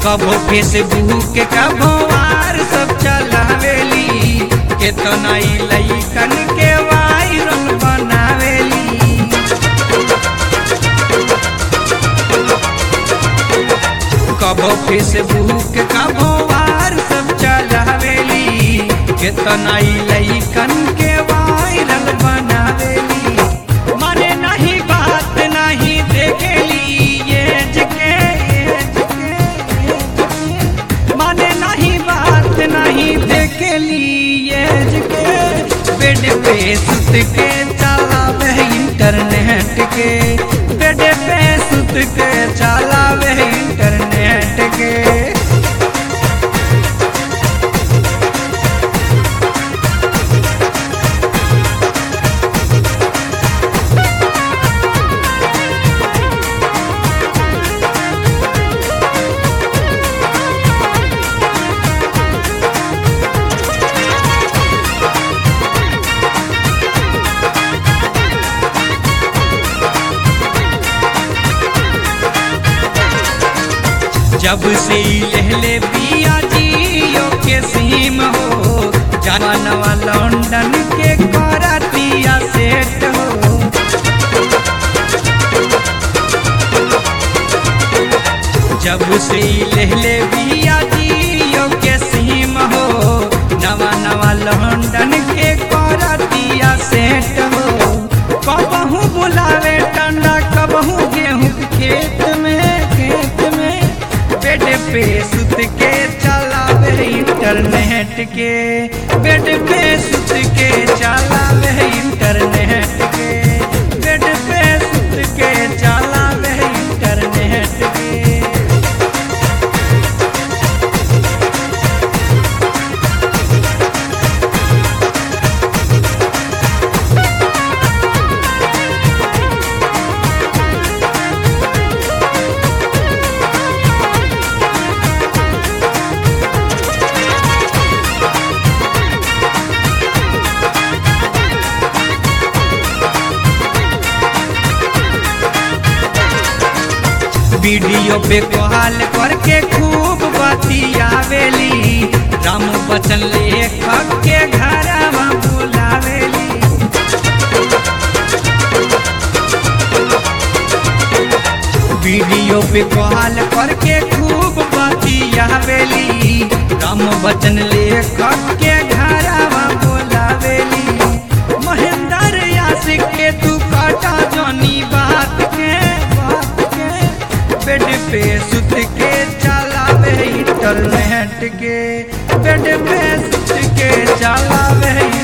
कबो फेसबुक कबो वार सब चलावेली केतना ई लइकन के वायरल बनावेली कबो फेसबुक कबो वार सब चलावेली केतना ई लइकन के वायरल बनावेली माने नहीं बात नहीं देखेली ये जके माने नहीं बात नहीं देखेली ये जके बेड पे सुत के चलावे इंटरनेट के बेड पे सुत के चलावे इंटरनेट के जब से ई लहले बिया जियो के सीम हो जानवा लंदन के करतिया सेट हो जब से ई लहले बिया जियो के सीम हो नवा नवा लंदन के करतिया सेट हो कबहू बुलावे टंडा कबहू गेहूं के खेत में खेत में बेड पे सुत के चलावे इंटरनेट के बेड पे सुत के चलावे इंटरनेट के बेड पे सुत के चलावे इंटरनेट के वीडियो पे कॉल करके खूब बतियावेली राम बचन लेखक के घरवा बुलावेली वीडियो पे कॉल करके खूब बतियावेली राम बचन लेखक के घरवा बुलावेली महेंद्र यासिक के तू काटा जानी बात के बात के बेड पे सुत के चलावे इंटरनेट के बेड पे सुत के चलावे